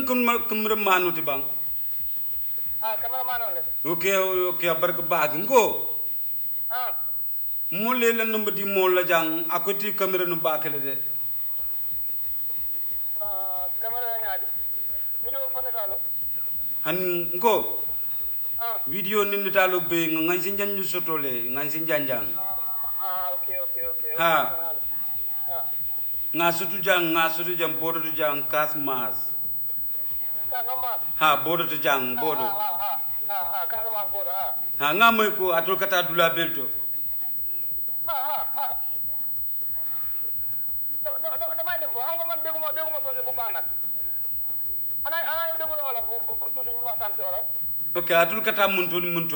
nan kamera kamera manuti bang ah cameraman on le ok ok barka baag ngo ah mo le la number di mo la jang akoti kamera no bakale de ah camera ngaadi video fone kalo han ngo ah video ni talo be ngan sin janju sotole ngan sin janjang ah okay okay okay Ha. ah nga sutu jang nga sutu jang bodo tu jang kas mas kasamas ha bodo tu jang bodo ah ah ah ah ah kasamas bodo ah ha nga moy ko atul kata dula belto ah ah ah da- da- da- damay dem ko xam nga man dégguma dégguma soose bu baax nag ana ana yow déggu wala bu bu- bu- tuuti ñu waxtaan ci wala ok atul kata munto ni munto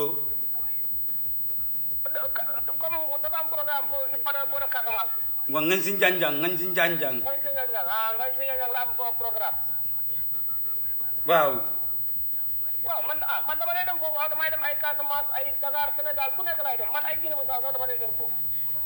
comme dafa am programme pour si pada bodo Casamance wa ngan sin janjang ngan sin janjang ngay si ñang ah ngay si ñang la am ko programme waaw waaw man ah man dama lay dem foofu waaw damay dem ay Casamance ay Dakar Sénégal fu nekk lay dem man ay Guinée Bissau sax dama lay dem foofu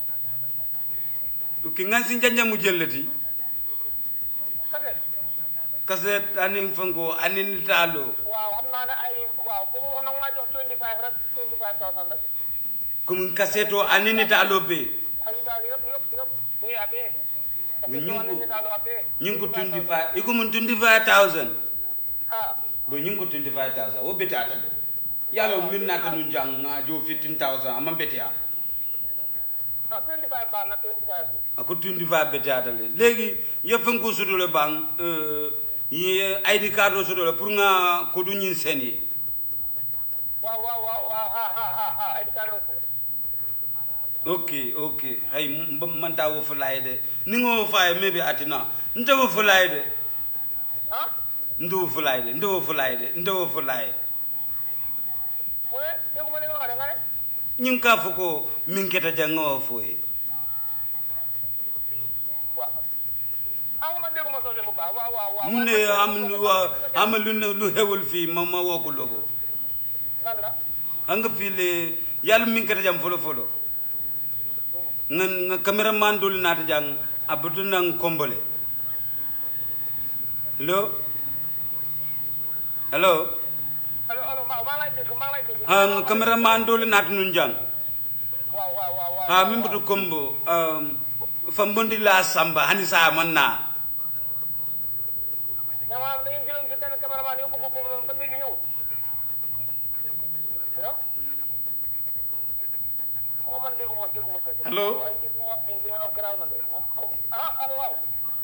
ok ngan sin janjang mu jellati kase kaset anin fango anin talo waaw xam naa ne ay waaw boobu wax na maa jox 25 rek 25000 rek comme kaseto anin talo be ay daal yëpp yëpp yëpp muy abee Mais ñu ngi ko- ni daal abee ñing ko 25 iko mun 25000 ah bo ñing ko 25000 wo beti atale yalo min nata nun jang nga jo 15000 amma beti a non 25 baax na 25 ako 25 beti atale legi ye fango sudole bang euh ye id card o sudole pour nga ko du ñin seni waaw waaw waaw waaw ha ha ha ha ay daal aussi ok ok hay m- man ta wo fulay de ni ngo fay maybe atina nta wo fulay de ah nta wo fulay de nta wo fulay de nta wo fulay oui dégguma li nga wax de nga ne ñing ka foko min keta janga wo foye waaw ah man dégguma soose bu baax waaw waaw waaw mu ne am lu wa am lu ne lu xewul fii ma ma woo ko logo lan la xam nga fii le yàlla min keta jam folo folo nga nga cameraman doli naata jang abutu nang kombole hello hello allo allo maa maa lay dégg maa lay dégg ha nga cameraman doli naata nun jang waaw waaw waaw waaw ha min butu kombo um, fambondi la samba hani sa man na mais maanaam da ngeen jëloon si benn cameraman yóbbu ko foofu noonu ba léegi ñëwul allo xaw ma man dégguma dégguma ko. Allo? ay kii bi nga wax nii li nga wax garaaw na de ah allo waaw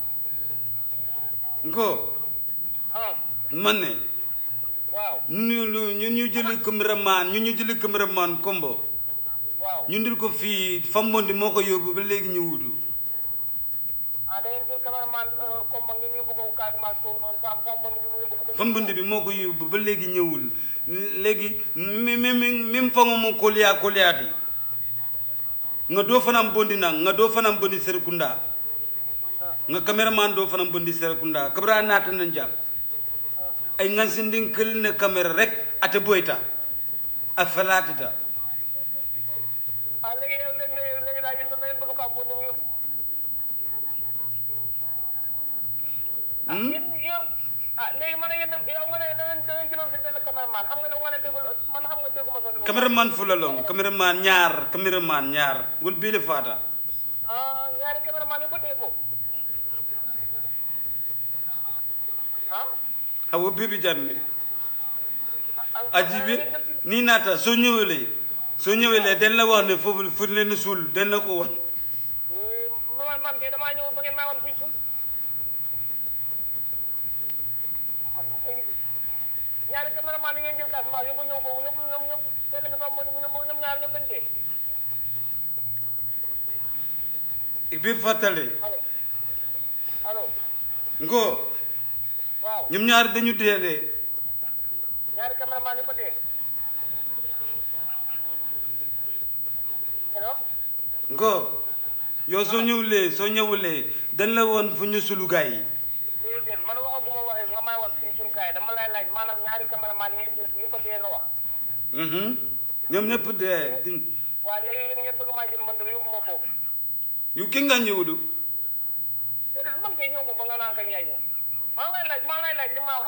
ngo ah man ne waaw ñu ñu ñu ñu jëli cameraman ñu ñu jëli cameraman kombo waaw ñu ndil ko fii fambondi moo ko yóbbu ba léegi ñu wutu ah da ngeen jël cameraman comme ma ngeen yóbbu ko Casamance foofu noonu fam fam ma ngeen yóbbu ko. fambondi bi moo ko yóbbu ba léegi ñëwul léegi mi mi mi min fango mo koliya koliyati nga doo fanam bondi nang nga doo fanam bondi serekunda nga cameraman doo fanam bondi serekunda kabra naata na jam ay ngansindin kël ne caméra rek ate boyta a falatita ah léegi yow léegi léegi léegi daal yéen da ngeen bëgg ko am bu ñu yóbbu. ah yéen yéen ah léegi man yéen yow nga ne da ngeen da ngeen jëloon si benn cameraman xam nga ne nga ne déggul man xam nga dégguma sa. cameraman fulalong cameraman ñaar cameraman ñaar wol bele fata ah ñaari cameraman yu bëttee foofu ah. awo bibi janne ah ajibi ni nata soo ñëwee soo ñëwee den la wax ne foofu fu leen suul den la ko wax man man kay damaa ñëw ba ngeen maa woon fii suuf ñaari cameraman yi ngeen jël Casamance yóbbu ñëw foofu ñëpp ñoom ñëpp benn bi fa ñoom ñoom ñaar ñoom dañ dee bi fàttale allo allo ngo waaw ñoom ñaar dañu dee de ñaari cameraman yi ba dee allo ngo yow soo ñëwulee soo ñëwulee dañ la woon fu ñu sulu gaay yi déedéet man waxaguma waxee nga may wax fii suñu kaay dama lay laaj maanaam ñaari cameraman yi ngeen jël yi ko dee nga wax Mhm. ñoom ñëpp dee waaw léegi yéen ngeen bëgg maa jël man de yóbbu ma foofu yu ki nga ñëwulu déedéet man kay ñëw ma ba nga naan kañ yaay ñëw maa ngi lay laaj maa ngi lay laaj li ma